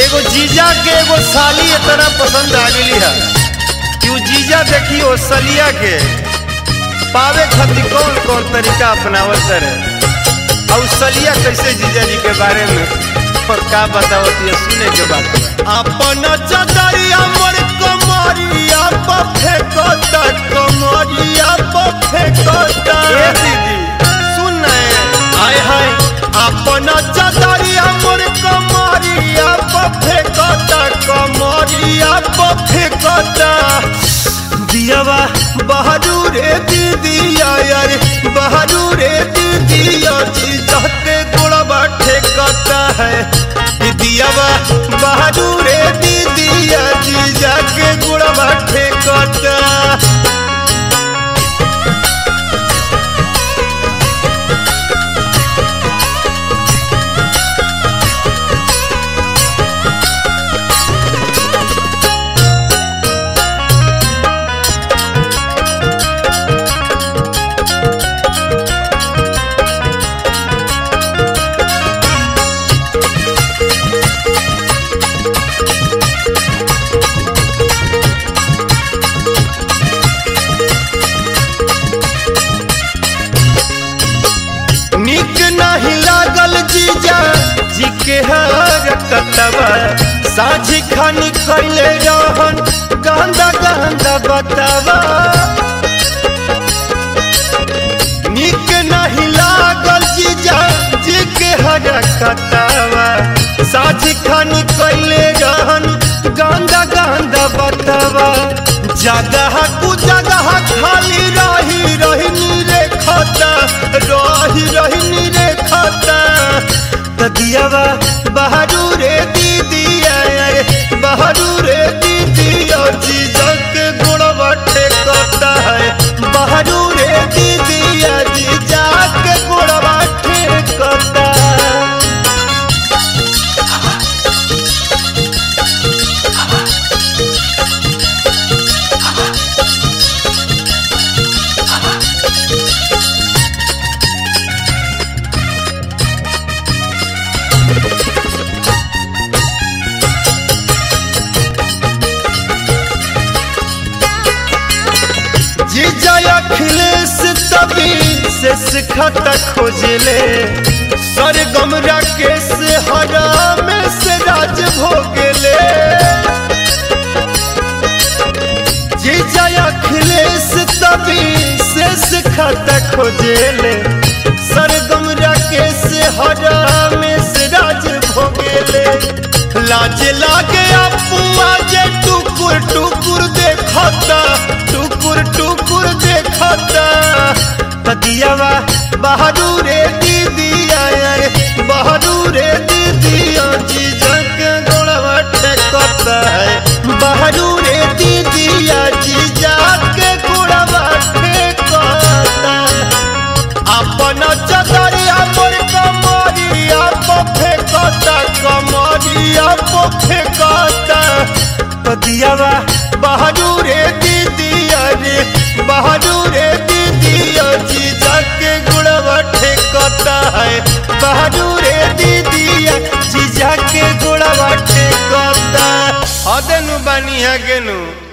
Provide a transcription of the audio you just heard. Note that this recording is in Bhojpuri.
एगो जीजा के एगो साली इतना पसंद आ गई है कि उ जीजा देखी ओ सलिया के पावे खातिर कौन कौन तरीका अपनावत रहे और सलिया कैसे जीजा जी के बारे में और का बतावत ये सुने के बात अपन चदरिया मोर कमरिया पर फेंकता कमरिया पर फेंकता ए दीदी सुन ना आय हाय अपन चदरिया मोर कमरिया पर फेंकता कमरिया पर फेंकता दियावा बहादुर रे दीदिया यार बहादुर रे दीदिया जी जाते गोड़वा ठेकता है ई दियावा बहादुर रे दीदिया जी जाके गोड़वा ठेकता निक नहीं लागल जीजा जी के हर कतवा साझी खानी खैले रहन गंदा गंदा बतावा निक नहीं लागल जीजा जी के हर कतवा साझी खानी खैले रहन गंदा गंदा बतावा जगह कु जगह खाली रही रही रे खता रही रही रे खता तदियावा बहादुर रे दीदिया रे बहादुर रे दीदिया जीजा के गुणवा ठेकता है बहादुर रे दीदिया जीजा के गुणवा ठेकता जीजा अखिलेश तभी से सिखाता खोजले सरगम राकेश हरा में से राज भोगले जीजा अखिलेश तभी से सिखाता खोजले सरगम राकेश हरा में से राज भोगले लाज लागे अपुआ जे टुकुर टुकुर देखता टुकुर टुकुर देखता तदियावा बहादुर रे दीदिया रे बहादुर रे दीदिया जीजा के गोड़वा ठेकता है बहादुर रे दीदिया जीजा के गोड़वा ठेकता अपन चदरिया मोर कमरिया पर फेंकता कमरिया पर फेंकता पदियावा बहादुर रे दीदिया रे बहादुर रे दीदिया जीजा के गुड़वा ठेकता है बहादुर रे दीदिया जीजा के गुड़वा ठेकता हदेनु बानी है गेनु